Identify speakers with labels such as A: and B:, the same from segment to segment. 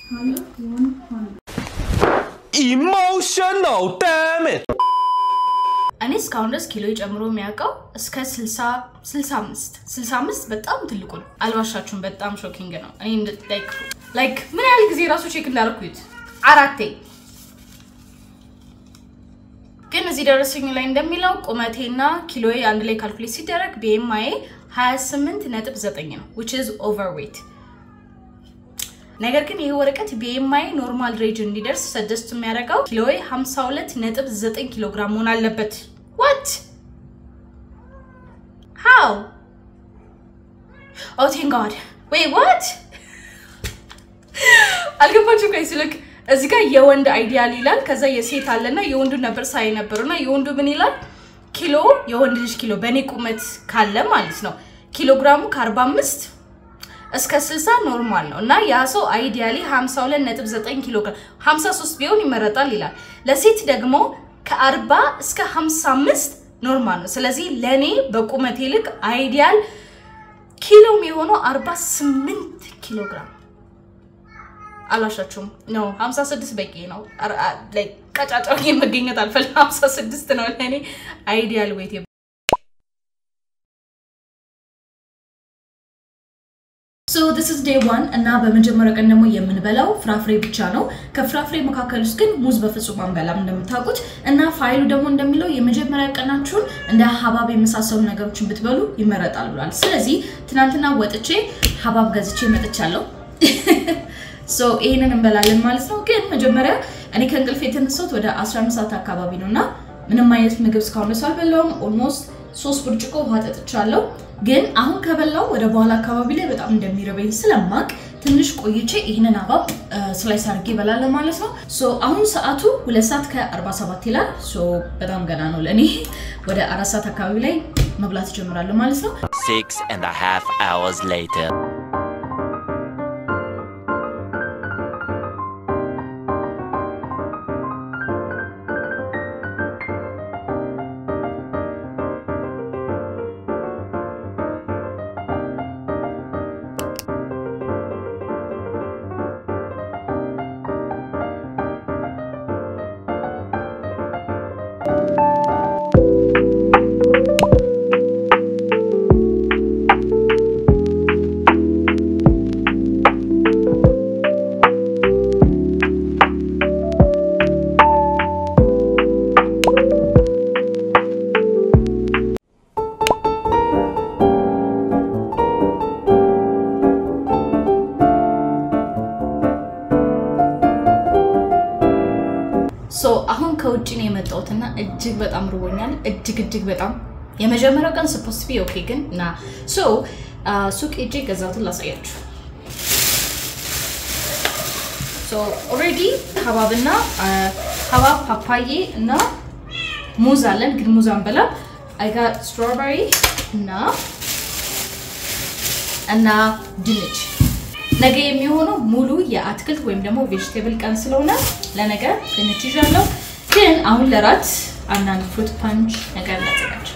A: Emotional damn it!
B: እኔ እስካሁን ድረስ ኪሎ ጨምሮ የሚያውቀው እስከ 60 65 65 በጣም ትልቁ ነው። አልባሻችሁን በጣም ሾኪንግ ነው። እኔ ላይክ ምን ያህል ጊዜ ራሱ ቼክ እንዳደረኩት አራቴ። ግን እዚህ ደረሰኝ ላይ እንደሚለው ቁመቴና ኪሎዬ አንድ ላይ ካልኩሌት ሲደረግ ቢኤምአይ 28 ነጥብ 9 ነው which is overweight ነገር ግን ይህ ወረቀት ቢኤምአይ ኖርማል ሬጅ እንዲደርስ ሰጀስት የሚያደርገው ኪሎዬ 52 ነጥብ 9 ኪሎ ግራም መሆን አለበት። ዋት ሃው ኦ ቴንክ ጋድ ወይ ዋት አልገባችሁም? ጋይስ ልክ እዚህ ጋር የወንድ አይዲያል ይላል፣ ከዛ የሴት አለና የወንዱ ነበር ሳይ ነበሩና የወንዱ ምን ይላል? ኪሎ የወንድ ልጅ ኪሎ በእኔ ቁመት ካለ ማለት ነው ኪሎግራሙ ከ45 እስከ 60 ኖርማል ነው እና ያ ሰው አይዲያሊ 52.9 ኪሎ ግራም 53 ቢሆን ይመረጣል ይላል። ለሴት ደግሞ ከ40 እስከ 55 ኖርማል ነው። ስለዚህ ለኔ በቁመቴ ልክ አይዲያል ኪሎም የሆነው 48 ኪሎ ግራም አላሻችሁም ነው 56 በቂ ነው። ቀጫጫው መገኘት አልፈልግም። 56 ነው ለእኔ አይዲያል ዌት ሶ ዲስ ኢዝ ዴይ ዋን እና በመጀመሪያ ቀን ደግሞ የምንበላው ፍራፍሬ ብቻ ነው። ከፍራፍሬ መካከል ውስጥ ግን ሙዝ በፍጹም አንበላም እንደምታውቁት እና ፋይሉ ደግሞ እንደሚለው የመጀመሪያ ቀናችሁን እንደ ሀባብ የመሳሰሉ ነገሮችን ብትበሉ ይመረጣል ብሏል። ስለዚህ ትናንትና ወጥቼ ሀባብ ገዝቼ መጥቻለሁ። ሶ ይሄንን እንበላለን ማለት ነው። ግን መጀመሪያ እኔ ከእንቅልፍ የተነሳሁት ወደ 11 ሰዓት አካባቢ ነው እና ምንም አይነት ምግብ እስካሁን ድረስ አልበላሁም። ኦልሞስት ሶስት ብርጭቆ ውሃ ጠጥቻለሁ። ግን አሁን ከበላው ወደ በኋላ አካባቢ ላይ በጣም እንደሚረበኝ ስለማቅ ትንሽ ቆይቼ ይህንን ሀባብ ስላይስ አድርጌ እበላለሁ ማለት ነው። ሶ አሁን ሰዓቱ ሁለት ሰዓት ከ47 ይላል። ሶ በጣም ገና ነው ለእኔ። ወደ አራት ሰዓት አካባቢ ላይ መብላት እጀምራለሁ ማለት ነው።
C: Six and a half hours later.
B: ሶ አሁን ከውጭ ነው የመጣሁትና እጅግ በጣም ርቦኛል። እጅግ እጅግ በጣም የመጀመሪያው ቀን ስፖስት ቢ ኦኬ፣ ግን እና ሶ ሱቅ ሄጄ የገዛሁትን ላሳያችሁ። ሶ ኦልሬዲ ሀባብና ሀባብ ፓፓዬ እና ሙዝ አለን፣ ግን ሙዝ አንበላም። አይ ጋት ስትሮበሪ እና እና ድንች ነገ የሚሆነው ሙሉ የአትክልት ወይም ደግሞ ቬጅቴብል ቀን ስለሆነ ለነገ ድንች ይዣለሁ። ግን አሁን ለራት አንዳንድ ፍሩት ፓንች ነገር እናዘጋጅ።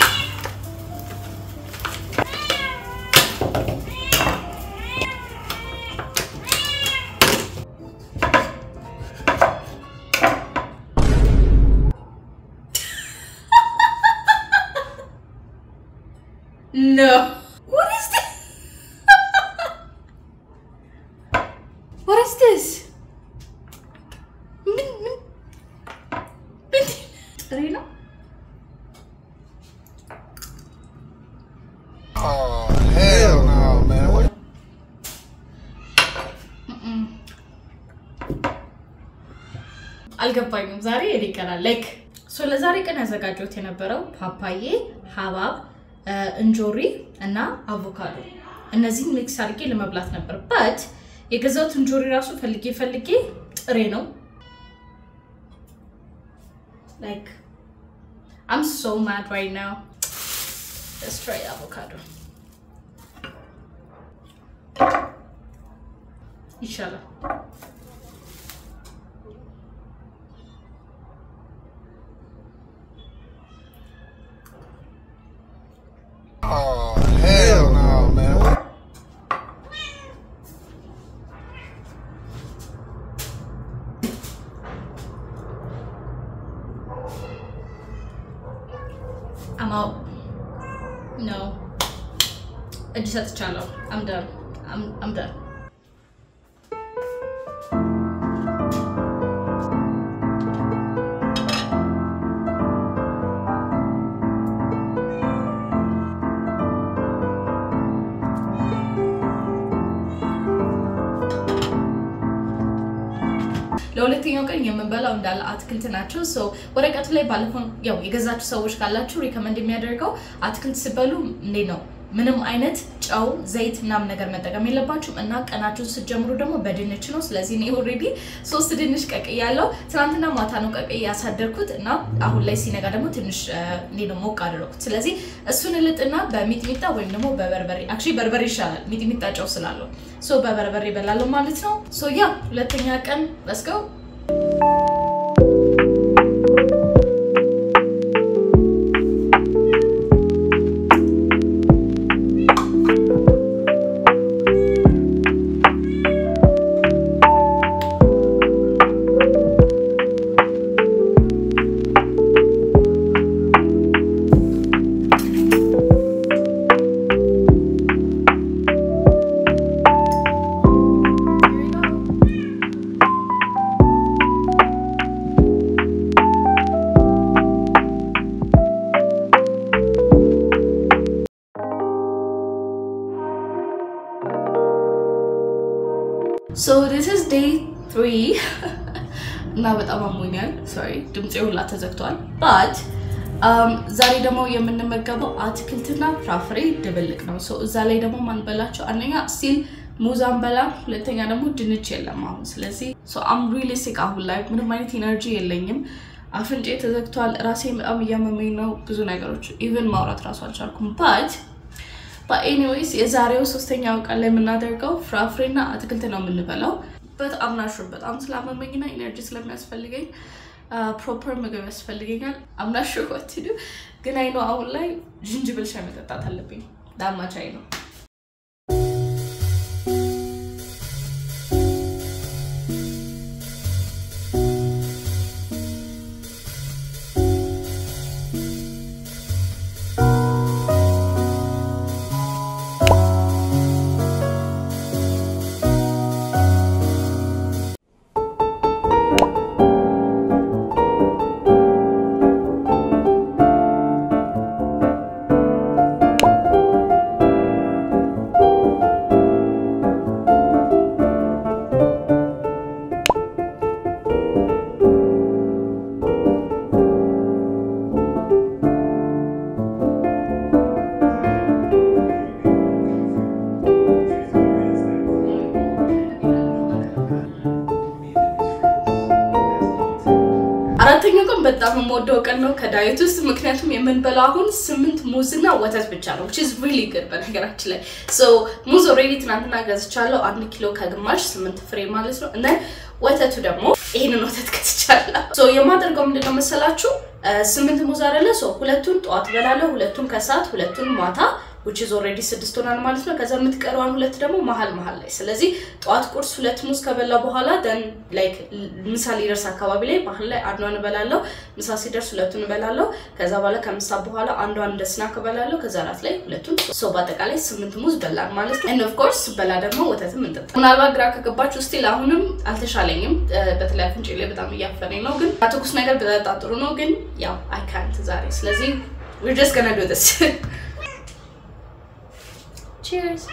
B: No. What is this? What is this? ምን ምን ምን ጥሬ ነው?
D: Oh, hell no, man. What?
B: አልገባኝም። ዛሬ የኔ ቀን ላይክ ሶ ለዛሬ ቀን ያዘጋጀሁት የነበረው ፓፓዬ፣ ሀባብ፣ እንጆሪ እና አቮካዶ እነዚህን ሚክስ አድርጌ ለመብላት ነበር። በት የገዛሁት እንጆሪ ራሱ ፈልጌ ፈልጌ ጥሬ ነው። ላይክ አም ሶ ማድ ራይት ናው Let's try avocado. ይሻላል።
D: Oh, hell no, man. What?
B: I'm out. No. እጅ ሰጥቻለሁ። I'm done. I'm, I'm done. ለሁለተኛው ቀን የምንበላው እንዳለ አትክልት ናቸው። ሶ ወረቀቱ ላይ ባለፈው ያው የገዛችሁ ሰዎች ካላችሁ ሪከመንድ የሚያደርገው አትክልት ስበሉ እንዴት ነው ምንም አይነት ጨው፣ ዘይት ምናምን ነገር መጠቀም የለባችሁም እና ቀናችሁን ስትጀምሩ ደግሞ በድንች ነው። ስለዚህ እኔ ኦልሬዲ ሶስት ድንች ቀቅዬ ያለው ትናንትና ማታ ነው ቀቅዬ ያሳደርኩት እና አሁን ላይ ሲነጋ ደግሞ ትንሽ እንዴት ነው ሞቅ አደረኩት። ስለዚህ እሱን እልጥና በሚጥሚጣ ወይም ደግሞ በበርበሬ አክቹዋሊ በርበሬ ይሻላል ሚጥሚጣ ጨው ስላለው ሶ በበርበሬ እበላለሁ ማለት ነው። ሶ ያ ሁለተኛ ቀን በስገው ሶ ዲስ ኢዝ ዴይ ትሪ እና በጣም አሞኛል። ሶሪ ድምፄ ሁላ ተዘግቷል። ባት ዛሬ ደግሞ የምንመገበው አትክልትና ፍራፍሬ ድብልቅ ነው። ሶ እዛ ላይ ደግሞ ማንበላቸው አንደኛ ስቲል ሙዝ አንበላም፣ ሁለተኛ ደግሞ ድንች የለም አሁን። ስለዚህ አም ሪሊ ሲክ አሁን ላይ ምንም አይነት ኢነርጂ የለኝም። አፍንጬ ተዘግቷል። ራሴ በጣም እያመመኝ ነው። ብዙ ነገሮች ኢቨን ማውራት ራሱ አልቻልኩም ባት በኤኒዌይስ የዛሬው ሶስተኛው ቀን ላይ የምናደርገው ፍራፍሬና አትክልት ነው የምንበላው። በጣም ናሹር በጣም ስላመመኝና ኢነርጂ ስለሚያስፈልገኝ ፕሮፐር ምግብ ያስፈልገኛል። አምናሹር ወትዱ ግን አይኖ አሁን ላይ ጅንጅብል ሻይ መጠጣት አለብኝ። ዳማች አይ ነው አራተኛው ቀን በጣም የምወደው ቀን ነው ከዳየት ውስጥ ምክንያቱም የምንበላው አሁን ስምንት ሙዝና ወተት ብቻ ነው which is really good በነገራችን ላይ so ሙዝ ኦልሬዲ ትናንትና ገዝቻለሁ አንድ ኪሎ ከግማሽ ስምንት ፍሬ ማለት ነው እና ወተቱ ደግሞ ይህንን ወተት ገዝቻለሁ so የማደርገው ምንድነው መሰላችሁ ስምንት ሙዝ አይደለ so ሁለቱን ጠዋት እበላለሁ ሁለቱን ከሰዓት ሁለቱን ማታ which is already ስድስት ሆናል ማለት ነው። ከዛ የምትቀረዋን ሁለት ደግሞ መሀል መሀል ላይ ስለዚህ ጠዋት ቁርስ ሁለት ሙዝ ከበላ በኋላ ደን ላይክ ምሳ ሊደርስ አካባቢ ላይ መሀል ላይ አንዷን እበላለሁ። ምሳ ሲደርስ ሁለቱን እበላለሁ። ከዛ በኋላ ከምሳ በኋላ አንዷን እንደ ስናክ እበላለሁ። ከዛ ራት ላይ ሁለቱን ሶ በአጠቃላይ ስምንት ሙዝ በላን ማለት ነው። ኤንድ ኦፍ ኮርስ በላ ደግሞ ወተትም እንጠጣ። ምናልባት ግራ ከገባችሁ ስቲል አሁንም አልተሻለኝም። በተለይ አፍንጬ ላይ በጣም እያፈነኝ ነው። ግን ትኩስ ነገር በጠጣ ጥሩ ነው። ግን ያው አይ ካንት ዛሬ ስለዚህ we're just gonna do this Cheers.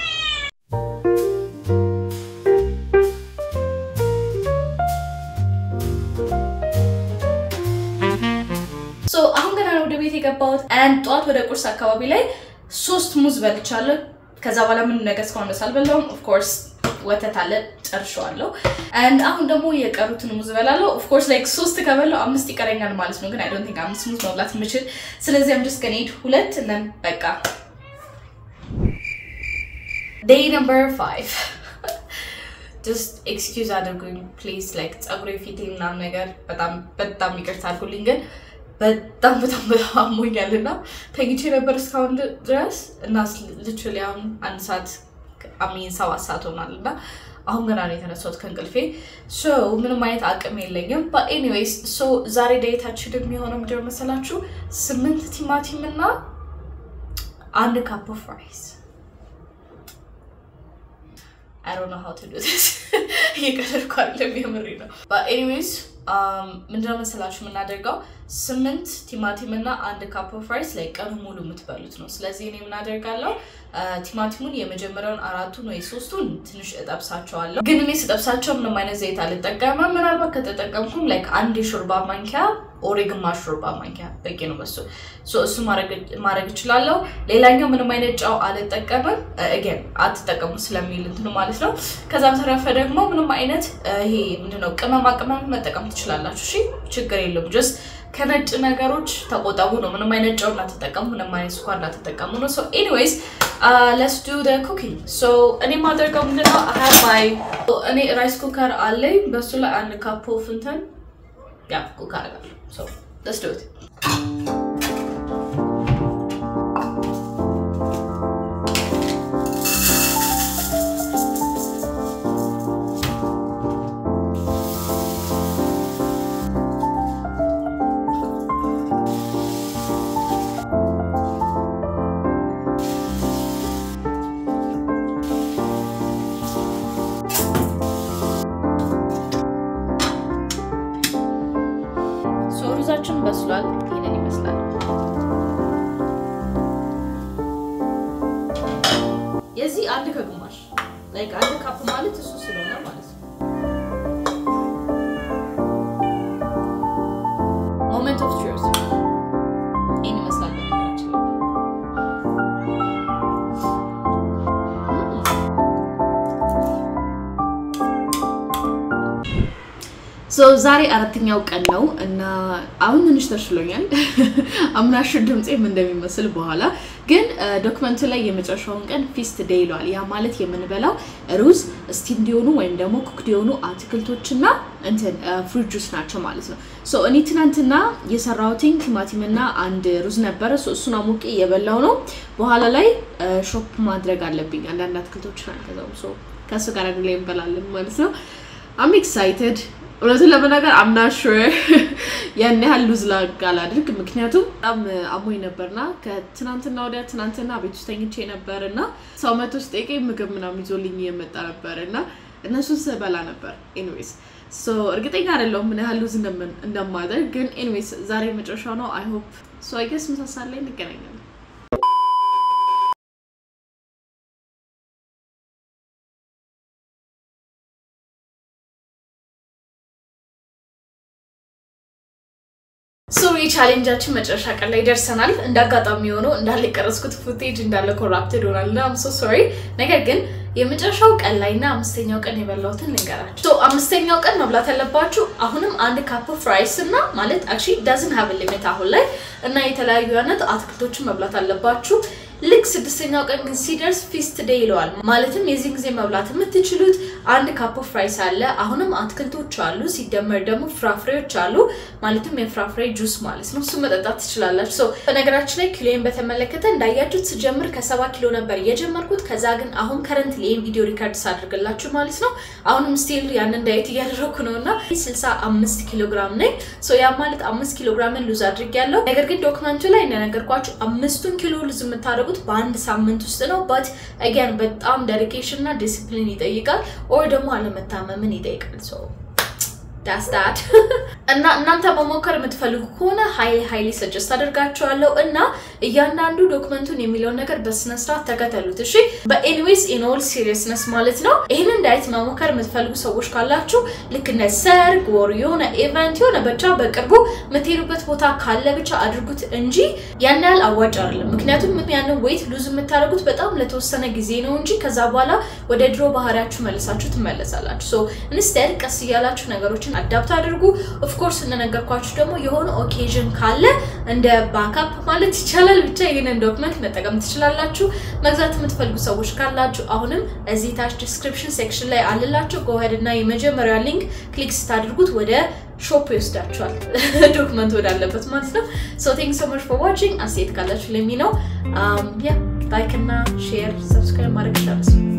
B: ሶ አሁን ገና ነው ወደ ቤት የገባሁት። አንድ ጠዋት ወደ ቁርስ አካባቢ ላይ ሶስት ሙዝ በልቻለሁ። ከዛ በኋላ ምን ነገር እስካሁን ድረስ አልበላሁም። ኦፍኮርስ ወተት አለ ጨርሼዋለሁ። አንድ አሁን ደግሞ የቀሩትን ሙዝ እበላለሁ። ኦፍኮርስ ላይክ ሶስት ከበላሁ አምስት ይቀረኛል ማለት ነው። ግን አይ ዶንት ቲንክ አምስት ሙዝ መብላት የምችል ስለዚህ አም ጀስት ገና ሂድ ሁለት ነን በቃ ዴይ ነምበር ፋይቭ ጀስት ኤክስኪውዝ አድርጉኝ ፕሊዝ ላይክ ፀጉሬ ፊቴ ምናምን ነገር በጣም በጣም ይቅርታ አድርጉልኝ ግን በጣም በጣም በጣም አሞኛል እና ተኝቼ ነበር እስካሁን ድረስ እና ልችል አሁን አንድ ሰዓት አሚን ሰባት ሰዓት ሆኗል እና አሁን ገና ነው የተነሳሁት ከእንቅልፌ ሶ ምንም አይነት አቅም የለኝም። በኤኒዌይስ ሶ ዛሬ ዳይታችን የሚሆነው ምንድን ነው መሰላችሁ? ስምንት ቲማቲም እና አንድ ካፕ ኦፍ ራይስ I don't know how to do this. እየቀለድኩ አይደለም፣ የምሬ ነው። ኤኒዌይስ ምንድነው መሰላችሁ የምናደርገው ስምንት ቲማቲም እና አንድ ካፕ ኦፍ ራይስ ላይ ቀኑ ሙሉ የምትበሉት ነው። ስለዚህ እኔ የምናደርጋለው ቲማቲሙን የመጀመሪያውን አራቱን ወይ ሶስቱን ትንሽ እጠብሳቸዋለሁ። ግን እኔ ስጠብሳቸው ምንም አይነት ዘይት አልጠቀምም። ምናልባት ከተጠቀምኩም ላይክ አንድ የሾርባ ማንኪያ ኦሬ ግማሽ ሾርባ ማንኪያ በቂ ነው። በሱ እሱ ማድረግ እችላለሁ። ሌላኛው ምንም አይነት ጨው አልጠቀምም። እገን አትጠቀሙ ስለሚል እንትኑ ማለት ነው። ከዛ በተረፈ ደግሞ ምንም አይነት ይሄ ምንድነው ቅመማ ቅመም መጠቀም ትችላላችሁ። እሺ ችግር የለም ጀስት ከነጭ ነገሮች ተቆጠቡ ነው። ምንም አይነት ጨው እንዳትጠቀሙ፣ ምንም አይነት ስኳር እንዳትጠቀሙ ነው። ሶ ኤኒዌይስ ለስ ዱ ደ ኩኪንግ። ሶ እኔ ማደርገው ምንድነው አሀር ማይ እኔ ራይስ ኩከር አለኝ። በሱ ላይ አንድ ካፕ ኦፍ እንትን ያ ኩክ አደርጋለሁ። ሶ ለስ ዱ ኢት ሩዛችን በስሏል። ይህንን ይመስላል። የዚህ አንድ ከግማሽ ላይክ አንድ ካፕ ማለት እሱ ስለሆነ ማለት ነው። ሞመንት ኦፍ ትሩዝ ይህን ይመስላል። በነገራችን ላይ ዛሬ አራተኛው ቀን ነው እና አሁን ትንሽ ተሽሎኛል። አምናሽ ድምፄም እንደሚመስል በኋላ ግን ዶክመንቱ ላይ የመጨረሻውን ቀን ፊስት ዴይ ይለዋል። ያ ማለት የምንበላው ሩዝ ስቲም እንዲሆኑ ወይም ደግሞ ኩክ እንዲሆኑ አትክልቶችና እንትን ፍሩት ጁስ ናቸው ማለት ነው። ሶ እኔ ትናንትና የሰራሁትኝ ቲማቲምና አንድ ሩዝ ነበረ። ሶ እሱን አሞቄ እየበላው ነው። በኋላ ላይ ሾፕ ማድረግ አለብኝ አንዳንድ አትክልቶችን አልገዛውም። ሶ ከእሱ ጋር አንድ ላይ እንበላለን ማለት ነው። አም ኤክሳይትድ እውነቱን ለመናገር አምና ሹር ያን ያህል ሉዝ ላግ አላድርግ፣ ምክንያቱም በጣም አሞኝ ነበርና ከትናንትና ወዲያ ትናንትና ቤት ውስጥ ተኝቼ ነበር እና ሰው መቶ ስጠይቀኝ ምግብ ምናምን ይዞልኝ እየመጣ ነበር እና እነሱን ስበላ ነበር። ኤኒዌይስ ሶ እርግጠኛ አይደለሁም ምን ያህል ሉዝ እንደማደርግ፣ ግን ኤኒዌይስ ዛሬ መጨረሻው ነው። አይ ሆፕ ሶ አይ ገስ ምሳ ሰዓት ላይ እንገናኛለን። ሶ የቻሌንጃችን መጨረሻ ቀን ላይ ደርሰናል። እንደ አጋጣሚ የሆነው እንዳለ የቀረስኩት ፉቴጅ እንዳለ ኮራፕትድ ሆናል እና አም ሶ ሶሪ። ነገር ግን የመጨረሻው ቀን ላይ እና አምስተኛው ቀን የበላሁትን ልንገራችሁ። ሶ አምስተኛው ቀን መብላት ያለባችሁ አሁንም አንድ ካፕ ኦፍ ራይስ እና ማለት አክቹዋሊ ዳዝን ሀቭ ሊሚት አሁን ላይ እና የተለያዩ አይነት አትክልቶችን መብላት አለባችሁ። ልክ ስድስተኛው ቀን ግን ሲደርስ ፊስት ዴይ ይለዋል። ማለትም የዚህ ጊዜ መብላት የምትችሉት አንድ ካፕ ኦፍ ራይስ አለ፣ አሁንም አትክልቶች አሉ፣ ሲደመር ደግሞ ፍራፍሬዎች አሉ። ማለትም የፍራፍሬ ጁስ ማለት ነው። እሱ መጠጣት ትችላላችሁ። ሶ በነገራችን ላይ ኪሎን በተመለከተ እንዳያችሁት ስጀምር ከሰባ ኪሎ ነበር የጀመርኩት። ከዛ ግን አሁን ከረንት ይህን ቪዲዮ ሪካርድ ሳደርግላችሁ ማለት ነው አሁንም ስቲል ያንን ዳየት እያደረኩ ነው እና ስልሳ አምስት ኪሎ ግራም ነኝ። ሶ ያ ማለት አምስት ኪሎ ግራምን ሉዝ አድርጌያለሁ። ነገር ግን ዶክመንቱ ላይ እንደነገርኳችሁ አምስቱን ኪሎ ሉዝ የምታደርጉት በአንድ ሳምንት ውስጥ ነው። ባት አጊያን በጣም ዴዲኬሽን እና ዲሲፕሊን ይጠይቃል፣ ኦር ደግሞ አለመታመምን ይጠይቃል። ሶ ዳስ ዳት እና እናንተ መሞከር የምትፈልጉ ከሆነ ሀይሊ ሀይሊ ሰጀስት አደርጋችኋለሁ እና እያንዳንዱ ዶክመንቱን የሚለውን ነገር በስነስርዓት ተከተሉት። እሺ በኤኒዌይስ ኢን ኦል ሲሪየስነስ ማለት ነው። ይህንን ዳይት መሞከር የምትፈልጉ ሰዎች ካላችሁ ልክ እንደ ሰርግ ወር የሆነ ኢቨንት የሆነ ብቻ በቅርቡ የምትሄዱበት ቦታ ካለ ብቻ አድርጉት እንጂ ያን ያህል አዋጭ አይደለም። ምክንያቱም ያንን ዌይት ሉዝ የምታደርጉት በጣም ለተወሰነ ጊዜ ነው እንጂ ከዛ በኋላ ወደ ድሮ ባህሪያችሁ መልሳችሁ ትመለሳላችሁ። ሶ ኢንስቴድ ቀስ እያላችሁ ነገሮችን አዳፕት አድርጉ። ኦፍኮርስ እንደነገርኳችሁ ደግሞ የሆነ ኦኬዥን ካለ እንደ ባካፕ ማለት ይቻላል ብቻ ይህንን ዶክመንት መጠቀም ትችላላችሁ። መግዛት የምትፈልጉ ሰዎች ካላችሁ አሁንም እዚህ ታች ዲስክሪፕሽን ሴክሽን ላይ አልላችሁ ጎሄድ እና የመጀመሪያ ሊንክ ክሊክ ስታደርጉት ወደ ሾፕ ይወስዳችኋል፣ ዶክመንት ወዳለበት ማለት ነው። ሶ ቴንክ ሶ ማች ፎር ዋቺንግ። አስተያየት ካላችሁ ለሚ ነው ያ ላይክ እና ሼር ሰብስክራይብ ማድረግ ይቻላል።